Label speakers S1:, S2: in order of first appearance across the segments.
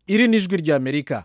S1: iri ni ijwi ry'amerika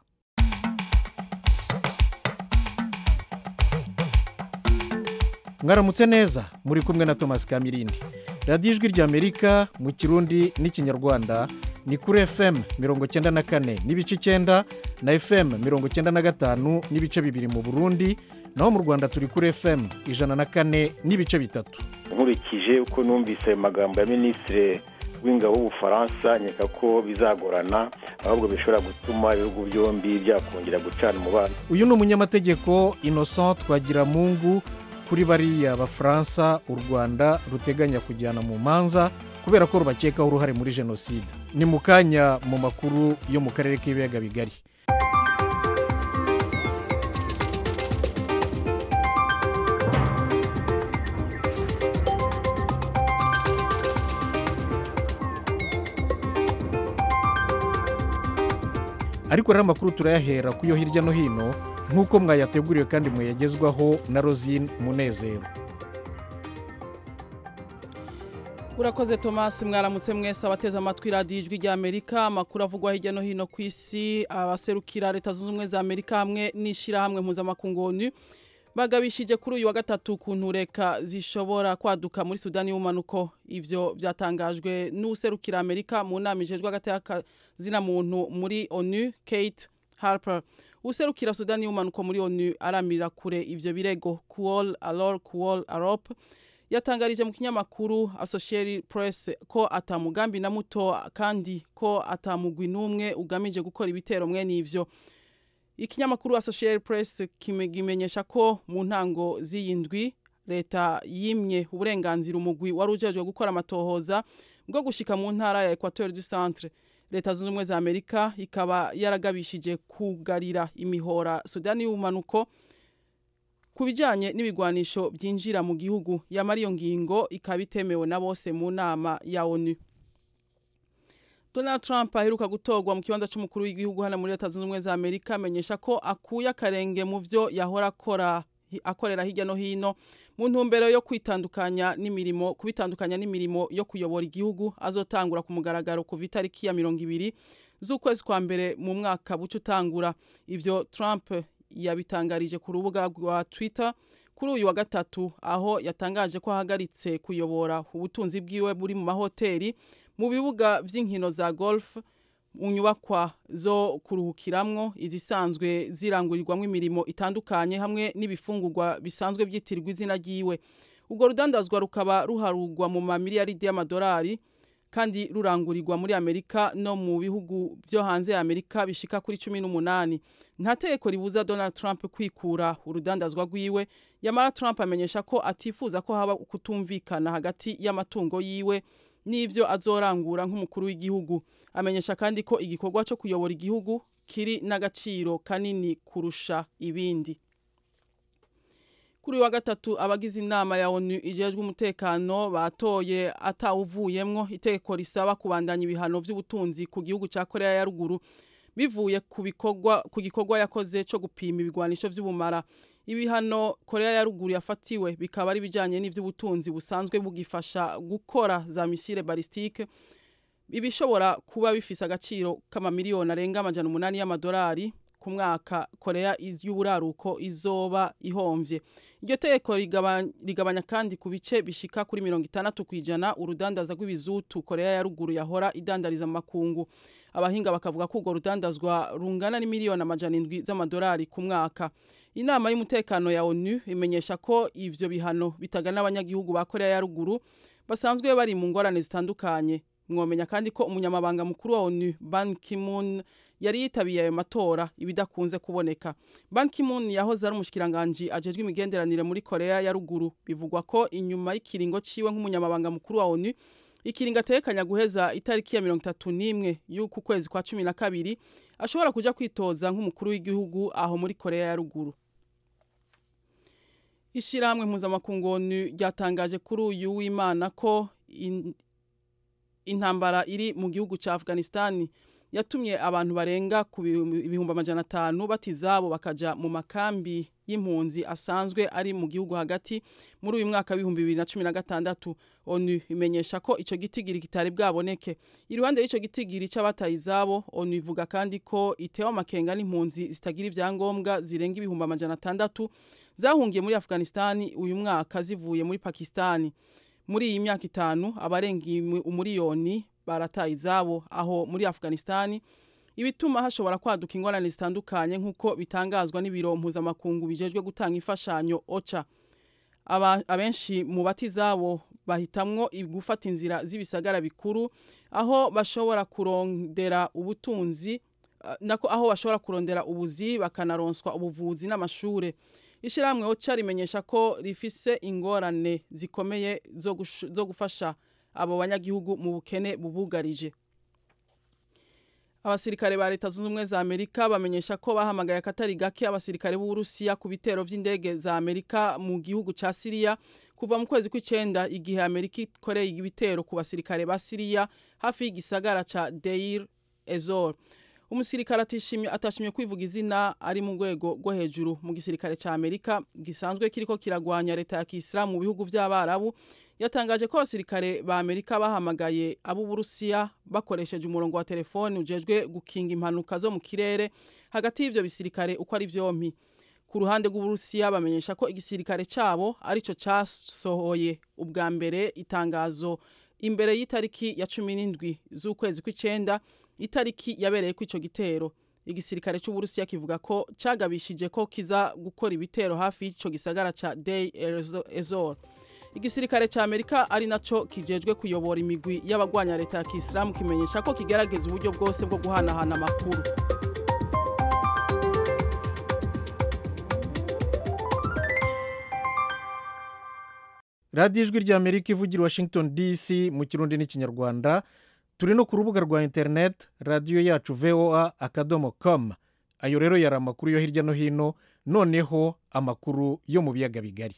S1: mwaramutse neza muri kumwe na thomas kamirindi radiyo ijwi ry'amerika mu kirundi n'ikinyarwanda ni kuri fm mirongo icyenda na kane n'ibice icyenda na fm mirongo icyenda na gatanu n'ibice bibiri mu burundi naho mu rwanda turi kuri fm ijana na kane n'ibice bitatu
S2: nkurikije uko numvise ayo magambo ya minisitiri w'ingabo w'ubufaransa nkeka ko bizagorana ahubwo bishobora gutuma ibihugu byombi byakongera gucana umubano
S1: uyu ni umunyamategeko innocent twagiramungu kuri bariya bafaransa u rwanda ruteganya kujyana mu manza kubera ko rubakekaho uruhare muri jenoside ni mu kanya mu makuru yo mu karere k'ibiyaga bigari ariko rero amakuru turayahera ku yo hirya no hino nk'uko mwayateguriwe kandi muyagezwaho na rosine munezero
S3: urakoze thomas mwaramutse mwese abateze amatwi radiyo ijwi ry'amerika amakuru avugwa hirya no hino ku isi abaserukira leta zunze ubumwe za amerika hamwe n'ishyirahamwe mpuzamakungu onu bagabishije kuri uyu wa gatatu ku ntureka zishobora kwaduka muri sudani y'ubumanuko ibyo byatangajwe n'userukira amerika mu nama ijejwe hagati y'akazina muntu muri onu kate harper userukira sudani y'ubumanuko muri onu aramirira kure ibyo birego kuwol alor kuwol arop yatangarije mu kinyamakuru associated press ko atamugambi na muto kandi ko atamugwi n'umwe ugamije gukora ibitero mwe n'ivyo ikinyamakuru associated press kimenyesha ko mu ntango z'iyi ndwi leta yimye uburenganzira umugwi wari ujejwe gukora amatohoza bwo gushika mu ntara ya equateur du centre leta zunze ubumwe za amerika ikaba yaragabishije kugarira imihora sudani y'ubumanuko ku bijyanye n'ibigwanisho byinjira mu gihugu yamara iyo ngingo ikaba itemewe na bose mu nama ya onu donald trump aheruka gutorwa mu kibanza cy'umukuru w'igihugu hano muri leta zunze ubumwe za amerika amenyesha ko akuye akarenge mu byo yahora akora akorera hirya no hino mu ntumbero yo kwitandukanya n'imirimo kubitandukanya n'imirimo yo kuyobora igihugu azotangura ku mugaragaro kuva itariki ya mirongo ibiri z'ukwezi kwa mbere mu mwaka buca utangura ibyo trump yabitangarije ku rubuga rwa twitter kuri uyu wa gatatu aho yatangaje ko ahagaritse kuyobora ubutunzi bwiwe buri mu mahoteli mu bibuga by'inkino za golf mu nyubakwa zo kuruhukiramwo izisanzwe zirangurirwamo imirimo itandukanye hamwe n'ibifungurwa bisanzwe byitirirwa izina ryiwe ubwo rudandazwa rukaba ruharugwa mu mamiliyaridi y'amadolari kandi rurangurirwa muri amerika no mu bihugu byo hanze ya amerika bishika kuri cumi n'umunani nta tegeko ribuza donald trump kwikura urudandazwa rwiwe yamara trump amenyesha ko atifuza ko haba kutumvikana hagati y'amatungo yiwe n'ibyo azorangura nk'umukuru w'igihugu amenyesha kandi ko igikorwa cyo kuyobora igihugu kiri n'agaciro kanini kurusha ibindi kuri wa gatatu abagize inama ya onu ijejwe umutekano batoye atawuvuyemwo itegeko risaba kubandanya ibihano by'ubutunzi ku gihugu cya korea ya ruguru bivuye ku bikorwa ku gikorwa yakoze cyo gupima ibigwanisho by'ubumara ibihano korea ya ruguru yafatiwe bikaba ari bijyanye n'iby'ubutunzi busanzwe bugifasha gukora za misile balistike ibishobora kuba bifise agaciro k'amamiliyoni arenga amajana umunani y'amadolari ku mwaka korea y'uburaruko izoba ihomvye iryo tegeko rigabanya kandi ku bice bishika kuri mirongo itandatu ku ijana urudandaza rw'ibizutu korea ya ruguru yahora idandariza mu makungu abahinga bakavuga ko urwo rudandazwa rungana n'imiliyoni amajana indwi z'amadolari ku mwaka inama y'umutekano ya onu imenyesha ko ivyo bihano bitagana abanyagihugu ba korea ya ruguru basanzwe bari mu ngorane zitandukanye mwomenya kandi ko umunyamabanga mukuru wa onu ban kimun yari yitabiye ayo matora ibidakunze kuboneka ban kimun yahoze ari umushikiranganji ajejwe imigenderanire muri korea ya ruguru bivugwa ko inyuma y'ikiringo ciwe nk'umunyamabanga mukuru wa onu ikiringo atekanya guheza itariki ya mirongo itatu n'imwe y'uku kwezi kwa cumi na kabiri ashobora kuja kwitoza nk'umukuru w'igihugu aho muri korea ya ruguru ishyirahamwe mpuzamakungu onu ryatangaje kuri uyu w'imana ko intambara iri mu gihugu cya afghanistan yatumye abantu barenga ku ibihumbi amajana atanu batizabo bakaja mu makambi y'impunzi asanzwe ari mu gihugu hagati muri uyu mwaka w'ibihumbi bibiri na cumi na gatandatu onu imenyesha ko ico gitigiri kitari bwaboneke iruhande y'ico gitigiri c'abataye izabo onu ivuga kandi ko itewe amakenga n'impunzi zitagira ivyangombwa zirenga ibihumbi amajana atandatu zahungiye muri afghanistani uyu mwaka zivuye muri pakistani muri iyi myaka itanu abarenga umuriyoni barataye izabo aho muri afghanistani ibituma hashobora kwaduka ingorane zitandukanye nk'uko bitangazwa n'ibiro mpuzamakungu bijejwe gutanga imfashanyo oca abenshi mu bati zabo bahitamwo gufata inzira z'ibisagara bikuru aho bashobora kurondera ubutunzi nako aho bashobora kurondera ubuzi bakanaronswa ubuvuzi n'amashure ishyirahamwe oca rimenyesha ko rifise ingorane zikomeye zo gufasha abo banyagihugu mu bukene bubugarije abasirikare ba leta zunze ubumwe za amerika bamenyesha ko bahamagaye akatari gake abasirikare b'uburusiya ku bitero by'indege za amerika mu gihugu ca siriya kuva mu kwezi kw'icenda igihe amerika ikoreye ibitero ku basirikare ba siriya hafi y'igisagara ca deir ezor umusirikare atishimye atashimye kwivuga izina ari mu rwego rwo hejuru mu gisirikare ca amerika gisanzwe kiriko kiragwanya leta ya kisilamu mu bihugu vy'abarabu yatangaje ko abasirikare ba amerika bahamagaye ab'uburusiya bakoresheje umurongo wa telefoni ujejwe gukinga impanuka zo mu kirere hagati y'ivyo bisirikare uko ari vyompi ku ruhande rw'uburusiya bamenyesha ko igisirikare cabo arico casohoye ubwa mbere itangazo imbere y'itariki ya cumi n'indwi z'ukwezi kw'icenda itariki yabereye ko ico gitero igisirikare c'uburusiya kivuga ko cagabishije ko kiza gukora ibitero hafi y'ico gisagara ca Dey Ezor igisirikare ca Amerika ari naco kijejwe kuyobora imigwi y'abagwanya leta ya Kisilamu kimenyesha ko kigerageza uburyo bwose bwo guhanahana amakuru
S1: radiyo ijwi rya amerika ivugira washington dc mu kirundi n'ikinyarwanda turi no ku rubuga rwa interineti radiyo yacu voa akadomo komu ayo rero yari amakuru yo hirya no hino noneho amakuru yo mu biyaga bigari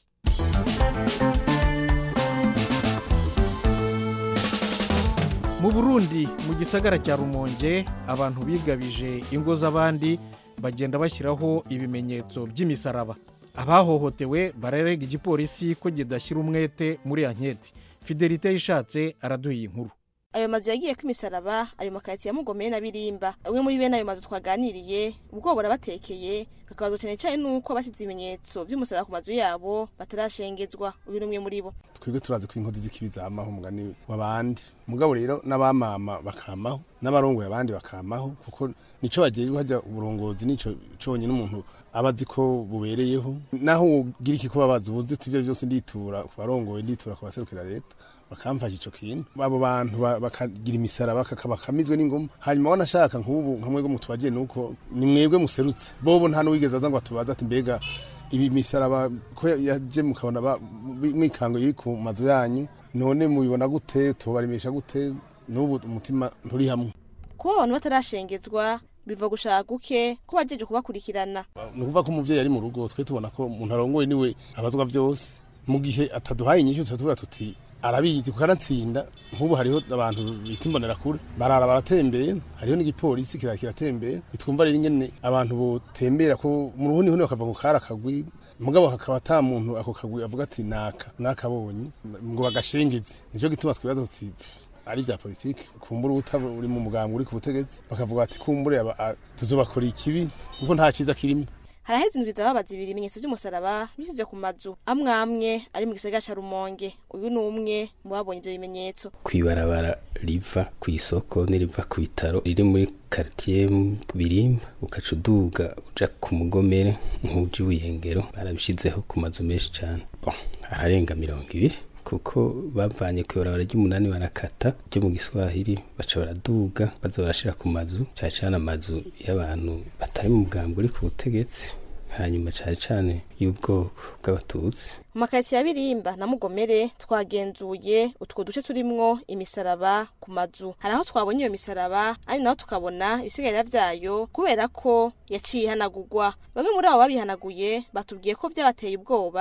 S1: mu burundi mu gisagara cya rumonge abantu bigabije ingo z'abandi bagenda bashyiraho ibimenyetso by'imisaraba abahohotewe bararega igipolisi ko kidashyira umwete muri anketi fidelite yishatse araduha iyi nkuru
S4: ayo mazu yagiye ko imisaraba ari mu karitsiye ya mugomeye na birimba bamwe muri bene ayo mazu twaganiriye ubwo burabatekeye kakabazo cyane cyane nuko bashyize ibimenyetso by'umusaraba ku mazu yabo batarashengezwa uyu ni umwe muri bo
S5: twebwe turazi ko inkozi z'ikibi zamaho umugani w'abandi mugabo rero n'abamama bakamaho n'abarongoye abandi bakamaho kuko nico bagejwe hajya uburongozi nico conyine umuntu aba azi ko bubereyeho naho ugira iki kubabaza ubuzi ivyo byose nditura ku barongoye nditura ku baserukira leta bakamfasha ico kintu abo bantu bakagira imisaraba bakamizwe n'ingoma hanyuma wanashaka nk'ubu nka mwebwe mutubagiye nuko ni mwebwe muserutse bobo nta n'uwigeze aza ngo atubaze ati mbega ibi misaraba ko yaje mukabona mwikango iri ku mazu yanyu none mubibona gute tubarimesha gute n'ubu umutima nturi hamwe
S4: kuba abantu batarashengezwa biva gushaka guke ko bajeje kubakurikirana
S5: ni ukuvuga ko umuvyeyi ari mu rugo twe tubona ko umuntu arongoye niwe abazwa vyose mu gihe ataduhaye inyishu tuba tuvuga tuti arabizi kuko aratsinda nk'ubu hariho abantu bita imbonerakure barara baratembeye hariho n'igipolisi kira kiratembeye bitwumva rero ingene abantu botembera ko mu ruhuni huni bakava ku kari akagwi mugabo hakaba ata muntu ako kagwi avuga ati naka nakabonye ngo bagashengeze nicyo gituma twibaza tuti ari vya politiki kumbura uta uri mu mugambwe uri ku butegetsi bakavuga ati kumbure tuzobakora ikibi kuko nta ciza kirimo
S4: haraheze indwi zababaza ibiri ibimenyetso by'umusaraba bishyize ku mazu amwe amwe ari mu gisagara ca rumonge uyu ni umwe mu babonye ivyo bimenyetso
S6: kwibarabara riva ku isoko n'iriva ku bitaro riri muri karitiye birimba ukaca uduga uja ku mugomere nk'uji wiyengero barabishizeho ku mazu menshi cane bon ararenga mirongo ibiri kuko bavanye ku ibarabara ry'umunani barakata ryo mu giswahili baca baraduga baza barashira ku mazu cane cane amazu y'abantu batari mu bwambwe uri ku butegetsi hanyuma cane cane y'ubwoko bw'abatutsi
S4: mu makaritsiye ya birimba na mugomere twagenzuye utwo duce turimwo imisaraba ku mazu hari aho twabonye iyo misaraba ari naho tukabona ibisigarira vyayo kubera ko yaciye ihanagurwa bamwe muri abo babihanaguye batubwiye ko vyabateye ubwoba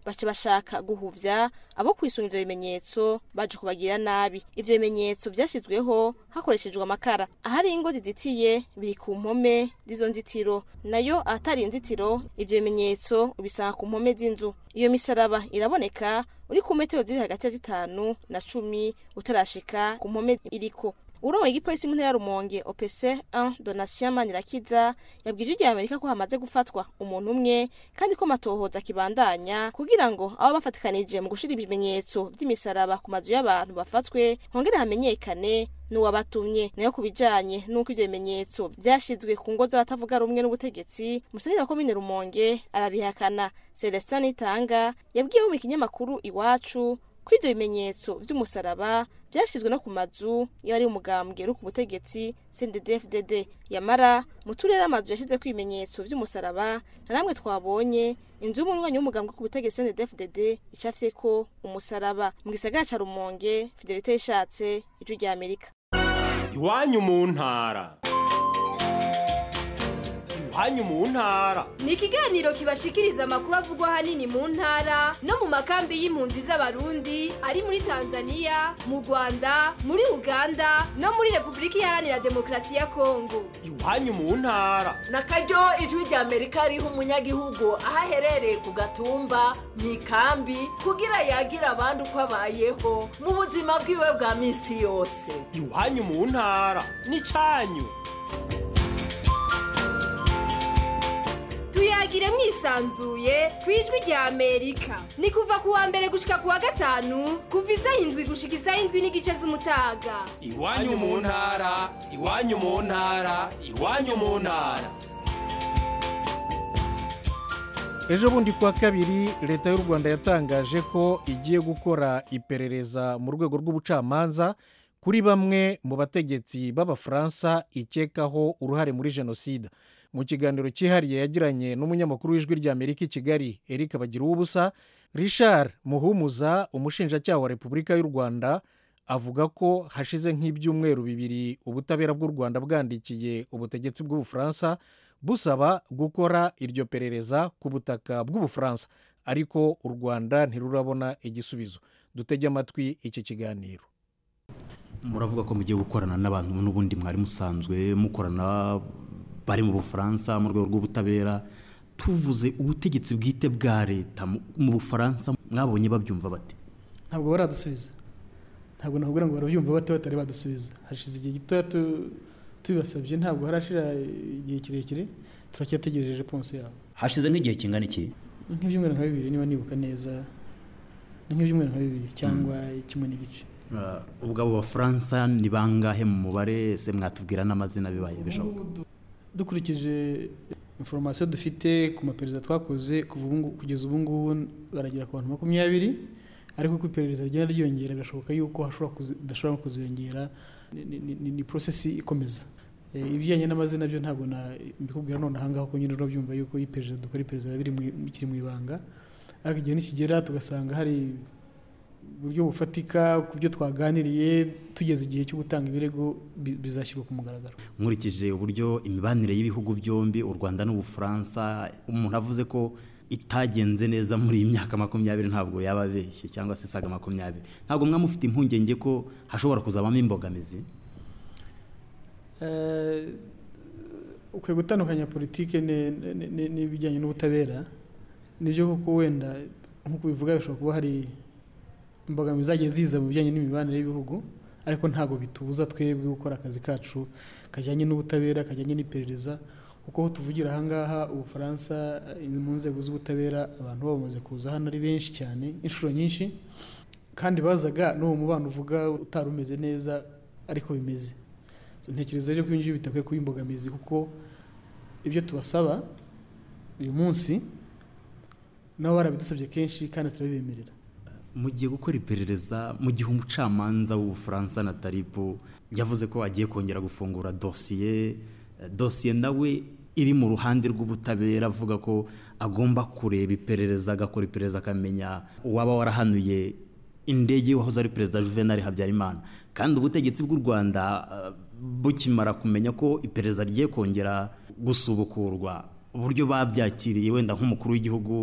S4: baca bashaka guhuvya abo kwisunga ivyo bimenyetso baje kubagira nabi ivyo bimenyetso vyashizweho hakoreshejwe amakara ahari ingo zizitiye biri ku mpome z'izo nzitiro nayo ahatari inzitiro ivyo bimenyetso ubisanga ku mpome z'inzu iyo misaraba iraboneka uri ku metero ziri hagati ya zitanu na cumi utarashika ku mpome iriko urongoye igipolisi mu ntara ya rumonge opc 1 donatien manirakiza yabwije igihe amerika ko hamaze gufatwa umuntu umwe kandi ko matohoza akibandanya kugira ngo abo bafatikanije mu gushira ibimenyetso vy'imisaraba ku mazu y'abantu bafatwe hongere hamenyekane n'uwabatumye nayo ku bijanye n'uko ivyo bimenyetso vyashizwe ku ngo z'abatavuga rumwe n'ubutegetsi musenyeri wa komine rumonge arabihakana celestin nitanga yabwiye mu ikinyamakuru iwacu ko ivyo bimenyetso vy'umusaraba vyashizwe no ku mazu y'abari umugambwe uri ku butegetsi CNDD-FDD yamara mu turere amazu yashizeko ibimenyetso vy'umusaraba na namwe twabonye inzu y'umunywanyi w'umugambwe ku butegetsi CNDD-FDD icafyeko umusaraba mu gisagara ca Rumonge Fidelite yishatse ijwi rya Amerika
S7: iwanyu mu ntara iwanyu mu ntara
S8: ni ikiganiro kibashikiriza amakuru avugwa ahanini mu ntara no mu makambi y'impunzi z'abarundi ari muri tanzania mu rwanda muri uganda no muri repubulika iharanira demokarasi ya kongo
S7: iwanyu mu ntara
S9: na karyo ijwi rya amerika riha umunyagihugu aho aherereye ku gatumba mu ikambi kugira yagira abandi uko abayeho mu buzima bwiwe bwa minsi yose
S7: iwanyu mu ntara n'icanyu
S8: tuyagire mwisanzuye ku ijwi rya amerika ni kuva ku wa mbere gushika ku wa gatanu kuva isaha indwi gushika isaha indwi n'igice z'umutaga
S7: iwanyu mu ntara iwanyu mu ntara iwanyu mu ntara
S1: ejo bundi kuwa kabiri leta y'u rwanda yatangaje ko igiye gukora iperereza mu rwego rw'ubucamanza kuri bamwe mu bategetsi b'abafaransa ikekaho uruhare muri jenoside mu kiganiro cyihariye yagiranye n'umunyamakuru w'ijwi ry'amerika i kigali eric bagira ubusa richard muhumuza umushinjacyaha wa repubulika y'u rwanda avuga ko hashize nk'ibyumweru bibiri ubutabera bw'u rwanda bwandikiye ubutegetsi bw'ubufaransa busaba gukora iryo perereza ku butaka bw'ubufaransa ariko u rwanda ntirurabona igisubizo dutege amatwi iki kiganiro
S10: muravuga ko mugiye gukorana n'abantu n'ubundi mwari musanzwe mukorana bari mu bufaransa mu rwego rw'ubutabera tuvuze ubutegetsi bwite bwa leta mu bufaransa mwabonye babyumva bate
S11: ntabwo baradusubiza ntabwo nakubwira ngo barabyumva bate batari badusubiza hashize igihe gitoya tubibasabye ntabwo harashira igihe kirekire turacyategereje reponse yabo
S10: hashize nk'igihe kingana iki
S11: nk'ibyumweru nka bibiri niba nibuka neza ni nk'ibyumweru nka bibiri cyangwa kimwe n'igice
S10: ubwo abo bafaransa ni bangahe mu mubare ese mwatubwira n'amazina bibaye bishoboka
S11: dukurikije inforomasiyo dufite ku maperereza twakoze kugeza ubu ngubu baragera ku bantu makumyabiri ariko uko iperereza rigenda ryiyongera birashoboka yuko bidashobora kuziyongera ni porosesi ikomeza ibijyanye n'amazina byo ntabwo mbikubwira none ahangaha ko nyine urabyumva yuko iperereza dukora iperereza bikiri mu ibanga ariko igihe nikigera tugasanga hari uburyo bufatika ku byo twaganiriye tugeze igihe cyo gutanga ibirego bizashyirwa ku mugaragaro
S10: nkurikije uburyo imibanire y'ibihugu byombi u rwanda n'ubufaransa umuntu avuze ko itagenze neza muri iyi myaka makumyabiri ntabwo yaba abeshye cyangwa se isaga makumyabiri ntabwo mwaba mufite impungenge ko hashobora kuzabamo imbogamizi
S11: ukwiye gutandukanya politiki n'ibijyanye n'ubutabera nibyo kuko wenda nk'uko bivuga bishobora kuba hari imbogamizi zagiye ziza mu bijyanye n'imibanire y'ibihugu ariko ntabwo bitubuza twebwe gukora akazi kacu kajyanye n'ubutabera kajyanye n'iperereza kuko aho tuvugira ahangaha ubufaransa mu nzego z'ubutabera abantu bamaze kuza hano ari benshi cyane inshuro nyinshi kandi bazaga n'uwo mubano uvuga utari umeze neza ariko bimeze ntekereza rero ko ibyo bitakwiye kuba imbogamizi kuko ibyo tubasaba uyu munsi nabo barabidusabye kenshi kandi turabibemerera
S10: mugiye gukora iperereza mu gihe umucamanza w'ubufaransa na taripu yavuze ko agiye kongera gufungura dosiye dosiye nawe iri mu ruhande rw'ubutabera avuga ko agomba kureba iperereza agakora iperereza akamenya uwaba warahanuye indege wahoze ari perezida juvenal habyarimana kandi ubutegetsi bw'u rwanda bukimara kumenya ko iperereza rigiye kongera gusubukurwa uburyo babyakiriye wenda nk'umukuru w'igihugu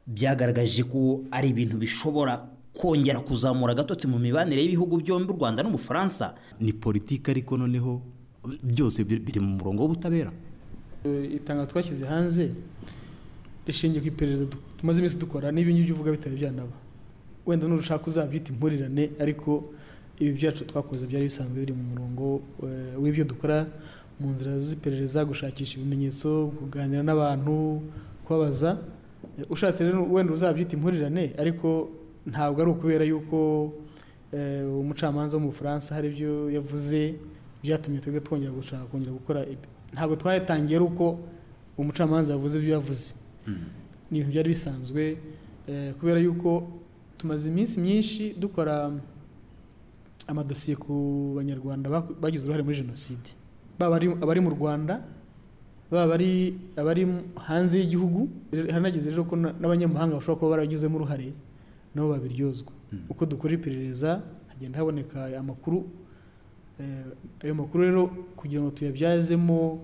S12: byagaragaje ko ari ibintu bishobora kongera kuzamura agatotsi mu mibanire y'ibihugu byombi u rwanda n'ubufaransa
S10: ni politiki ariko noneho byose biri mu murongo w'ubutabera
S11: itangazo twashyize hanze rishingiye ku iperereza tumaze iminsi dukora n'ibi ngibyo uvuga bitari byanaba wenda nurushaka uzabyita impurirane ariko ibi byacu twakoze byari bisanzwe biri mu murongo w'ibyo dukora mu nzira z'iperereza gushakisha ibimenyetso kuganira n'abantu kubabaza ushatse rero wenda uzabyita impurirane ariko ntabwo ari ukubera yuko umucamanza wo mu bufaransa hari ibyo yavuze byatumye twebwe twongera gushaka kongera gukora ntabwo twayatangiye ari uko umucamanza yavuze ibyo yavuze ni ibintu byari bisanzwe kubera yuko tumaze iminsi myinshi dukora amadosiye ku banyarwanda bagize uruhare muri jenoside baba abari mu rwanda baba abari hanze y'igihugu haranageze rero ko n'abanyamahanga bashobora kuba baragizemo uruhare nabo babiryozwa uko dukora iperereza hagenda haboneka amakuru ayo makuru rero kugira ngo tuyabyazemo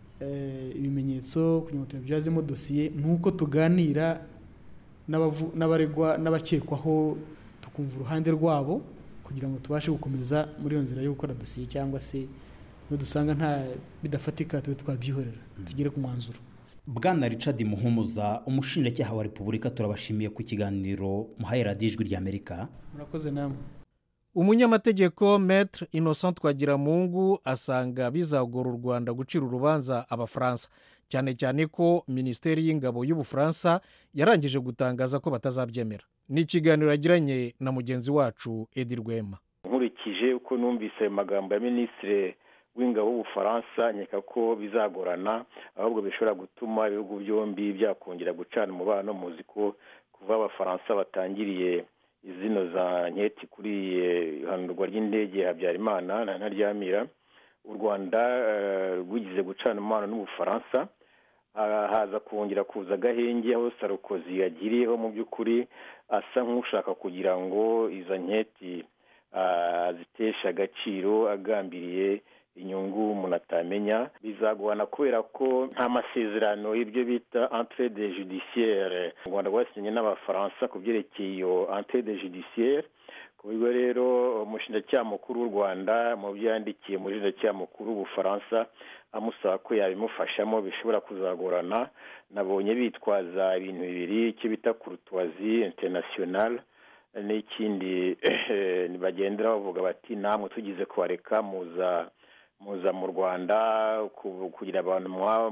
S11: ibimenyetso kugira ngo tuyabyazemo dosiye ni uko tuganira n'abaregwa n'abakekwaho tukumva uruhande rwabo kugira ngo tubashe gukomeza muri iyo nzira yo gukora dosiye cyangwa se iyo dusanga nta bidafatika tube twabyihorera tugere ku mwanzuro
S12: bwana richard muhumuza umushinjacyaha wa repubulika turabashimiye ku kiganiro muhaye radiyo ijwi ry'amerika
S11: murakoze namwe
S1: umunyamategeko metre innocent twagiramungu asanga bizagora u rwanda gucira urubanza abafaransa cyane cyane ko minisiteri y'ingabo y'ubufaransa yarangije gutangaza ko batazabyemera ni ikiganiro yagiranye na mugenzi wacu edi rwema
S2: nkurikije uko numvise ayo magambo ya minisitiri w'ingabo w'ubufaransa nkeka ko bizagorana ahubwo bishobora gutuma ibihugu byombi byakongera gucana umubano muzi ko kuva abafaransa batangiriye izino za nketi kuri ihanurwa ry'indege habyarimana na ntaryamira u rwanda rwigize gucana umubano n'ubufaransa haza kongera kuza agahenge aho sarukozi yagiriyeho mu by'ukuri asa nk'ushaka kugira ngo izo nketi zitesha agaciro agambiriye inyungu umuntu atamenya bizagorana kubera ko nta masezerano y'ibyo bita entre de judiciaire u rwanda rwasinye n'abafaransa ku byerekeye iyo entre de judiciaire ku buryo rero umushinjacyaha mukuru w'u rwanda mu byo yandikiye umushinjacyaha mukuru w'ubufaransa amusaba ko yabimufashamo bishobora kuzagorana nabonye bitwaza ibintu bibiri icyo bita kurutuwazi international n'ikindi bagendera bavuga bati namwe tugize kubareka muza muza mu rwanda kugira abantu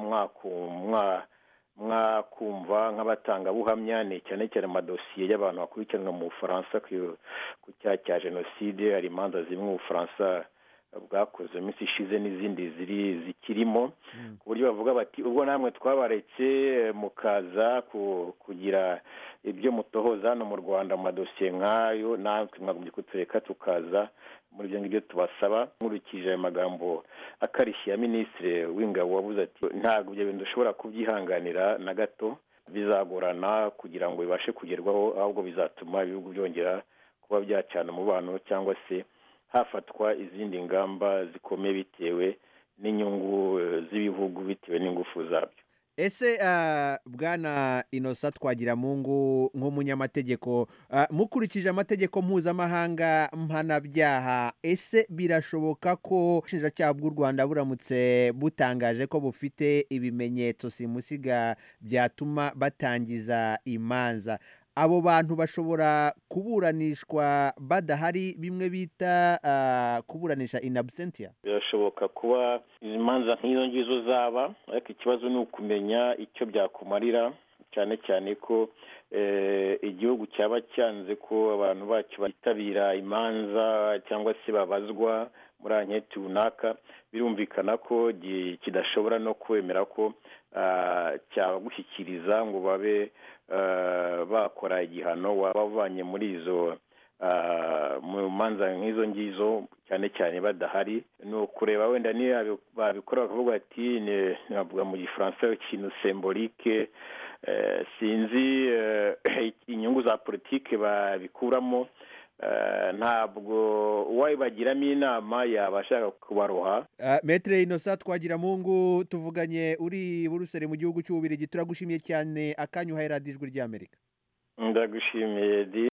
S2: mwakumva nk'abatangabuhamya ni cyane cyane amadosiye y'abantu bakurikiranwa mu bufaransa ku cyaha cya jenoside hari imanza zimwe ubufaransa bwakoze iminsi ishize n'izindi ziri zikirimo ku buryo bavuga bati ubwo namwe twabaretse mukaza kugira ibyo mutohoza hano mu rwanda mu madosiye nk'ayo natwe mwagombye kutureka tukaza muri ibyo ngibyo tubasaba nkurikije ayo magambo akarishye ya minisitiri w'ingabo wabuze ati ntabwo ibyo bintu dushobora kubyihanganira na gato bizagorana kugira ngo bibashe kugerwaho ahubwo bizatuma ibihugu byongera kuba byacana umubano cyangwa se hafatwa izindi ngamba zikomeye bitewe n'inyungu z'ibihugu bitewe n'ingufu zabyo
S13: ese bwana inosa twagiramungu nk'umunyamategeko mukurikije amategeko mpuzamahanga mpanabyaha ese birashoboka ko ubushinjacyaha bw'u rwanda buramutse butangaje ko bufite ibimenyetso simusiga byatuma batangiza imanza abo bantu bashobora kuburanishwa badahari bimwe bita kuburanisha in absentia
S2: birashoboka kuba izi manza nk'izo ngizo zaba ariko ikibazo ni ukumenya icyo byakumarira cyane cyane ko igihugu cyaba cyanze ko abantu bacyo bitabira imanza cyangwa se babazwa muri anketi runaka birumvikana ko kidashobora no kwemera ko cyabagushyikiriza ngo babe bakora igihano waba uvanye muri izo mu manza nk'izo ngizo cyane cyane badahari ni ukureba wenda niyo babikora bakavuga ati navuga mu gifaransa ikintu sembolike sinzi inyungu za politiki babikuramo ntabwo uwabibagiramo inama yaba ashaka kubaroha
S13: metere inosa twagiramungu tuvuganye uri buruseli mu gihugu cy'ububirigi turagushimiye cyane akanya uhaye radiyo ijwi ry'amerika
S2: ndagushimiye di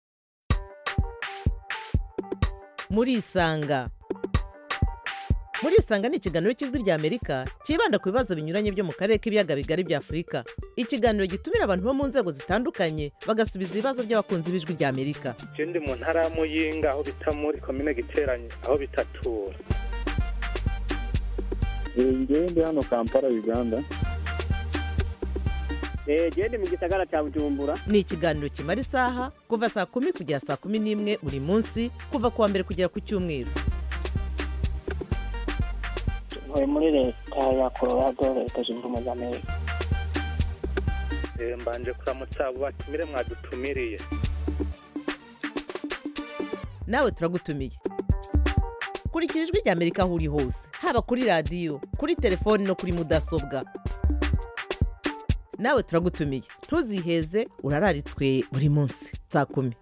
S14: murisanga murisanga ni ikiganiro cy'ijwi rya amerika cyibanda ku bibazo binyuranye byo mu karere k'ibiyaga bigari bya afurika ikiganiro gitumira abantu bo mu nzego zitandukanye bagasubiza ibibazo by'abakunzi b'ijwi rya amerika
S15: je ndi mu ntara ya muyinga aho bita muri komine giteranye aho bitatura
S16: ngewe ndi hano kampala uganda
S17: genda mu gisagara cya bujumbura
S14: ni ikiganiro kimara isaha kuva saa kumi kugera saa kumi n'imwe buri munsi kuva ku wa mbere kugera ku cyumweru
S17: ntuye muri leta ya colorado leta zunze ubumwe za amerika
S15: Eh, mbanje kuramutsa abo batumire mwadutumiriye
S14: nawe turagutumiye kurikira ijwi rya amerika aho uri hose haba kuri radiyo kuri telefoni no kuri mudasobwa nawe turagutumiye ntuziheze urararitswe buri munsi saa kumi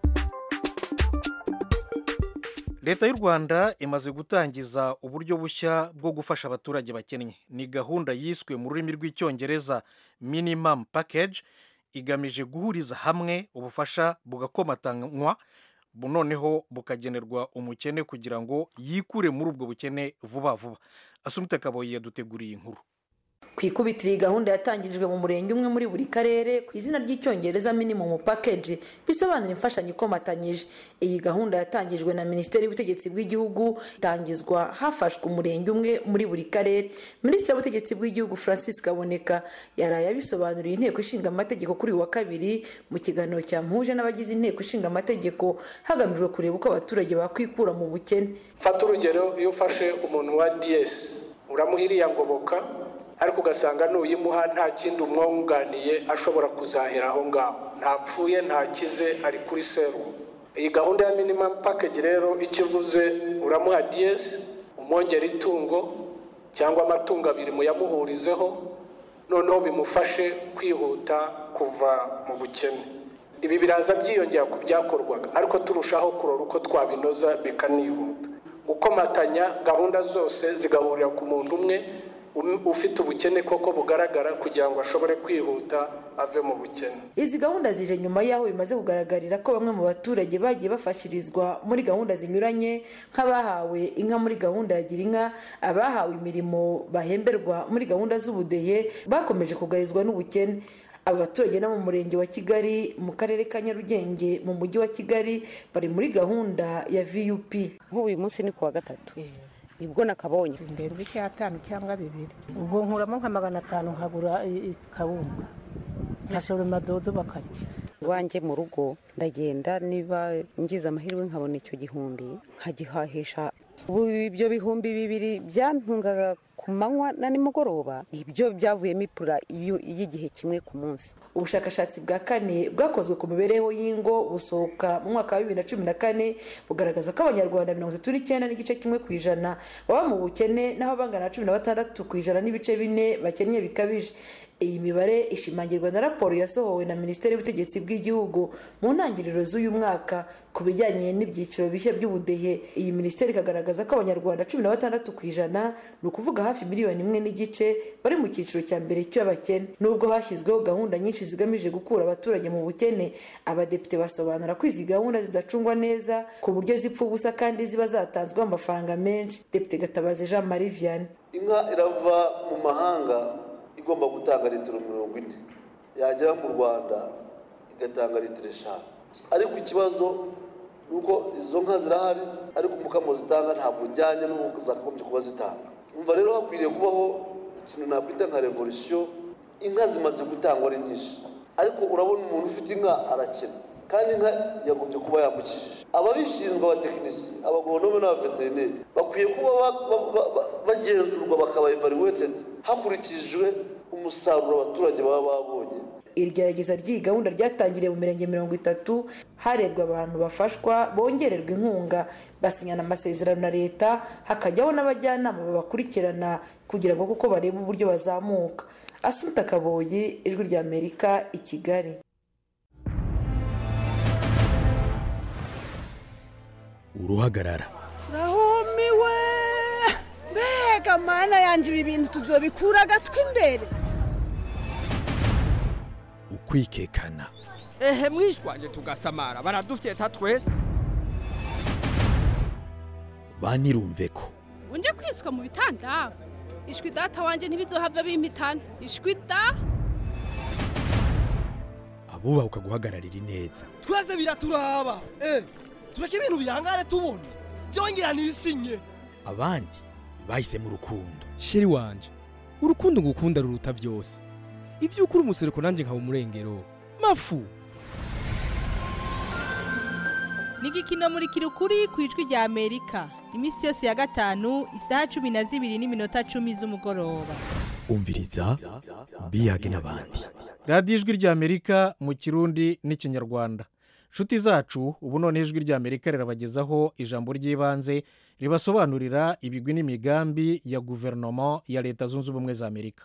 S1: leta y'u rwanda imaze gutangiza uburyo bushya bwo gufasha abaturage bakennye ni gahunda yiswe mu rurimi rw'icyongereza minimum package igamije guhuriza hamwe ubufasha bugakomatanywa bu- noneho bukagenerwa umukene kugira ngo yikure muri ubwo bukene vuba vuba asumita kaboyi yaduteguriye inkuru
S18: ku ikubitiro iyi gahunda yatangirijwe mu murenge umwe muri buri karere ku izina ry'icyongereza minimum package bisobanura imfashanyo ikomatanyije iyi gahunda yatangijwe na minisiteri y'ubutegetsi bw'igihugu itangizwa hafashwe umurenge umwe muri buri karere minisitiri w'ubutegetsi bw'igihugu francis kaboneka yaraye abisobanuriye inteko ishinga amategeko kuri uyu wa kabiri mu kiganiro cyamuhuje n'abagize inteko ishinga amategeko hagamijwe kureba uko abaturage bakwikura mu bukene
S19: fata urugero iyo ufashe umuntu wa diyesi uramuha iriya ngoboka ariko ugasanga nuyimuha nta kindi umwunganiye ashobora kuzahera aho ngaho ntapfuye ntakize ari kuri serumu iyi gahunda ya minimum package rero icyo ivuze uramuha diyesi umwongera itungo cyangwa amatungo abiri muyamuhurizeho noneho bimufashe kwihuta kuva mu bukene ibi biraza byiyongera ku byakorwaga ariko turushaho kurora uko twabinoza bikanihuta gukomatanya gahunda zose zigahurira ku muntu umwe um- ufite ubukene koko bugaragara kugira ngo ashobore kwihuta ave mu bukene
S18: izi gahunda zije nyuma y'aho bimaze kugaragarira ko bamwe mu baturage bagiye bafashirizwa muri gahunda zinyuranye nk'abahawe inka muri gahunda ya gira inka abahawe imirimo bahemberwa muri gahunda z'ubudehe bakomeje kugarizwa n'ubukene aba baturage no mu murenge wa kigali mu karere ka nyarugenge mu mujyi wa kigali bari muri gahunda ya vup
S20: nk'uyu munsi ni ku wa gatatu nibwo nakabonye
S21: ndenze icyatanu cyangwa bibiri ubwo nkuramo nka magana atanu nkagura i- ikawunga nkasoroma dodo bakarya
S20: iwanjye mu rugo ndagenda niba ngize amahirwe nkabona icyo gihumbi nkagihahisha ubu ibyo bihumbi bibiri byantungaga ku manywa na nimugoroba nibyo byavuyemo ipura y'u- y'igihe kimwe ku munsi
S18: ubushakashatsi bwa kane bwakozwe ku mibereho y'ingo busohoka mu mwaka wa bibiri na cumi na kane bugaragaza ko abanyarwanda mirongo itatu n'icyenda n'igice kimwe ku ijana baba mu bukene naho bangana na cumi na batandatu ku ijana n'ibice bine bakennye bikabije iyi mibare ishimangirwa na raporo yasohowe na minisiteri y'ubutegetsi bw'igihugu mu ntangiriro z'uyu mwaka ku bijyanye n'ibyiciro bishya by'ubudehe iyi minisiteri ikagaragaza ko abanyarwanda cumi na batandatu ku ijana ni ukuvuga hafi miliyoni imwe n'igice bari mu cyiciro cya mbere cy'abakene nubwo hashyizweho gahunda nyinshi zigamije gukura abaturage mu bukene abadepite basobanura ko izi gahunda zidacungwa neza ku buryo zipfa ubusa kandi ziba zatanzweho amafaranga menshi depite gatabazi jean marie vianney
S22: inka irava mu mahanga igomba gutanga litiro mirongo ine yagera mu rwanda igatanga litiro eshanu ariko ikibazo ni uko izo nka zirahari ariko umukamo zitanga ntabwo ujyanye n'uko zakagombye kuba zitanga umva rero hakwiriye kubaho ikintu nakwita nka revolisiyo inka zimaze gutangwa ari nyinshi ariko urabona umuntu ufite inka arakena kandi inka yagombye kuba yambukishije ababishinzwe abatekinisiye abagoronome n'abaveterineri bakwiye kuba ba- ba- ba- ba- bagenzurwa bakaba evaluated hakurikijwe umusaruro abaturage baba babonye
S18: iri gerageza ry'iyi gahunda ryatangiriye mu mirenge mirongo itatu harebwa abantu bafashwa bongererwa inkunga basinyana amasezerano na leta hakajyaho n'abajyanama babakurikirana kugira ngo kuko barebe uburyo bazamuka asunika kaboyi ijwi ry'amerika i kigali
S23: uruhagarara
S24: rahumiwe mbega mana yanjye ibi bintu tuzobikura agatwi imbere
S23: ukwikekana
S3: ehe mwishwanje tugasamara baradufyeta twese
S23: banirumve ko
S4: unje kwiswa mu bitanda ishwi data wanje ntibizohava bimpitana ishwi da
S23: abubaha ukaguhagararira ineza
S3: twese biraturaba eh tureke ibintu bihangane tubona byongera nisinye
S23: abandi bahisemo urukundo
S5: sheri wanje urukundo ngukunda ruruta byose ibyo ukuri umusereko nanjye nkaba umurengero mafu
S6: ni igikino muri kirukuri ku ijwi rya amerika iminsi yose ya gatanu isaha cumi na zibiri n'iminota cumi z'umugoroba
S23: umviriza biyage n'abandi
S1: radiyo ijwi ry'amerika mu kirundi n'ikinyarwanda nshuti zacu ubu none ijwi ry'amerika rirabagezaho ijambo ry'ibanze ribasobanurira ibigwi n'imigambi ya guverinoma ya leta zunze ubumwe za amerika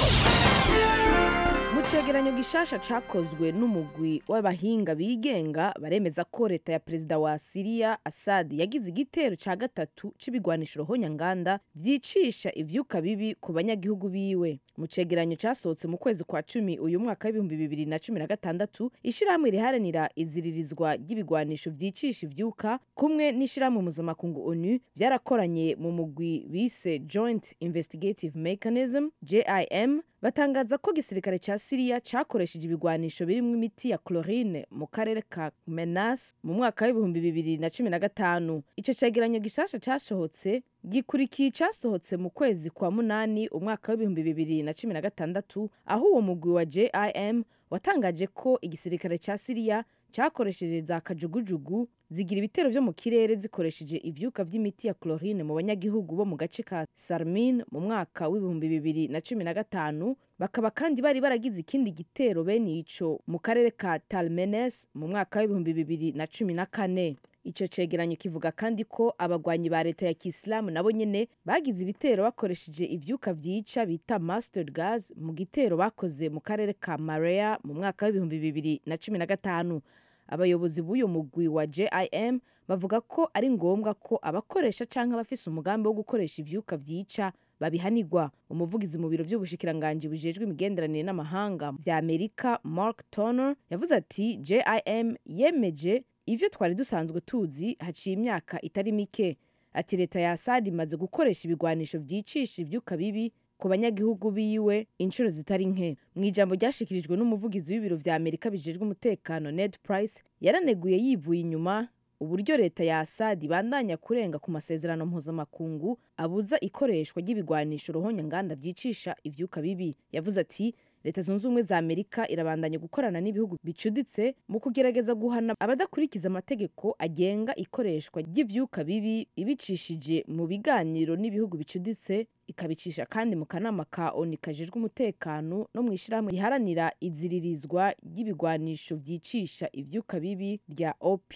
S25: mu cegeranyo gishasha cakozwe n'umugwi w'abahinga bigenga baremeza ko leta ya perezida wa siriya asad yagize igitero ca gatatu c'ibigwanisho rohonyanganda vyicisha ivyuka bibi ku banyagihugu biwe mu cegeranyo casohotse mu kwezi kwa cumi uyu mwaka w'ibihumbi bibiri na cumi na gatandatu ishirahamwe riharanira iziririzwa ry'ibigwanisho vyicisha ivyuka kumwe n'ishirahamwe mpuzamakungu onu vyarakoranye mu mugwi bise joint investigative mechanism jim batangaza ko igisirikare cya siriya cyakoresheje ibigwanisho birimo imiti ya chlorine mu karere ka menas mu mwaka w'ibihumbi bibiri na cumi na gatanu icyo cyegeranyo gishasha cyasohotse gikurikiye icyasohotse mu kwezi kwa munani umwaka w'ibihumbi bibiri na cumi na gatandatu aho uwo mugwi wa jim watangaje ko igisirikare cya siriya cyakoresheje za kajugujugu zigira ibitero byo mu kirere zikoresheje ivyuka vy'imiti ya chlorine mu banyagihugu bo mu gace ka sarmin mu mwaka w'ibihumbi bibiri na cumi na gatanu bakaba kandi bari baragize ikindi gitero bene ico mu karere ka talmenes mu mwaka w'ibihumbi bibiri na cumi na kane icyo cegeranyo kivuga kandi ko abagwanyi ba leta ya kisilamu nabo nyene bagize ibitero bakoresheje ivyuka vyica bita mustard gas mu gitero bakoze mu karere ka marea mu mwaka w'ibihumbi bibiri na cumi na gatanu abayobozi b'uyu mugwi wa jim bavuga ko ari ngombwa ko abakoresha cyangwa abafise umugambi wo gukoresha ivyuka vyica babihanirwa umuvugizi mu biro by'ubushikiranganji bujejwe imigenderanire n'amahanga vya amerika mark turner yavuze ati jim yemeje ivyo twari dusanzwe tuzi haciye imyaka itari mike ati leta ya asad imaze gukoresha ibigwanisho vyicisha ivyuka bibi ku banyagihugu biwe inshuro zitari nke mu ijambo ryashikirijwe n'umuvugizi w'ibiro vya amerika bijejwe umutekano ned price yaraneguye yivuye inyuma uburyo leta ya asad ibandanya kurenga ku masezerano mpuzamakungu abuza ikoreshwa ry'ibigwanisho ruhonyanganda vyicisha ivyuka bibi yavuze ati leta zunze ubumwe za amerika irabandanya gukorana n'ibihugu bicuditse mu kugerageza guhana abadakurikiza amategeko agenga ikoreshwa ry'ivyuka bibi ibicishije mu biganiro n'ibihugu bicuditse ikabicisha kandi mu kanama ka oni kajejwe umutekano no mu ishyirahamwe riharanira iziririzwa ry'ibigwanisho vyicisha ivyuka bibi rya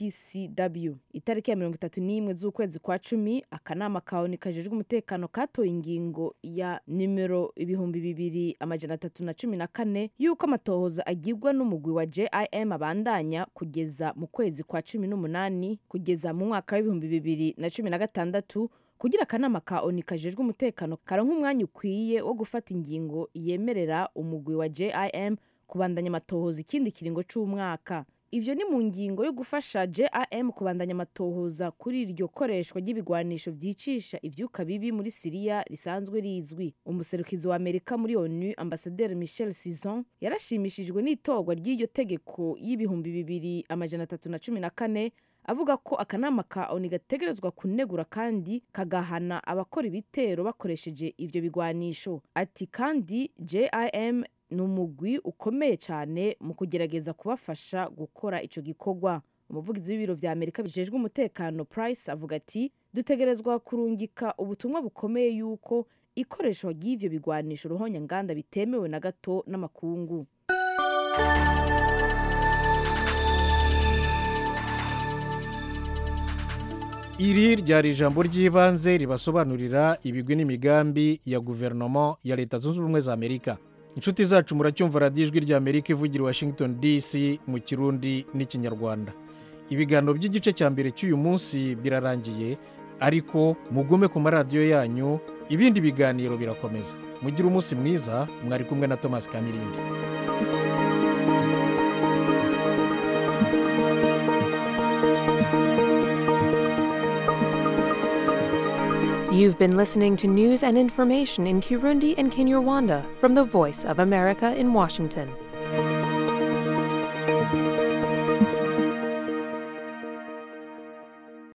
S25: opcw itariki ya mirongo itatu n'imwe z'ukwezi kwa cumi akanama ka oni kajejwe umutekano katoye ingingo ya nimero ibihumbi bibiri amajana atatu na cumi na kane y'uko amatohoza agirwa n'umugwi wa jim abandanya kugeza mu kwezi kwa cumi n'umunani kugeza mu mwaka w'ibihumbi bibiri na cumi na gatandatu kugira akanama ka oni kajejwe umutekano karonka umwanya ukwiye wo gufata ingingo yemerera umugwi wa jim kubandanya amatohoza ikindi kiringo c'umwaka ivyo ni mu ngingo yo gufasha jim kubandanya amatohoza kuri iryo koreshwa ry'ibigwanisho vyicisha ivyuka bibi muri siriya risanzwe rizwi umuserukizi wa amerika muri onu ambasaderi michel sison yarashimishijwe n'itorwa ry'iryo tegeko y'ibihumbi bibiri amajana atatu na cumi na kane avuga ko akanama ka oni gategerezwa kunegura kandi kagahana abakora ibitero bakoresheje ivyo bigwanisho ati kandi jim ni umugwi ukomeye cyane mu kugerageza kubafasha gukora ico gikorwa umuvugizi w'ibiro vya amerika bijejwe umutekano price avuga ati dutegerezwa kurungika ubutumwa bukomeye yuko ikoreshwa ry'ivyo bigwanisho ruhonyanganda bitemewe na gato n'amakungu
S1: iri ryari ijambo ry'ibanze ribasobanurira ibigwi n'imigambi ya guverinoma ya leta zunze ubumwe za amerika inshuti zacu muracyumva radiyo ijwi rya amerika ivugira i washington dc mu kirundi n'ikinyarwanda ibiganiro by'igice cya mbere cy'uyu munsi birarangiye ariko mugume ku maradiyo yanyu ibindi biganiro birakomeza mugire umunsi mwiza mwari kumwe na thomas kamirindi
S7: You've been listening to news and information in Kirundi and Kinyarwanda from the Voice of America in Washington.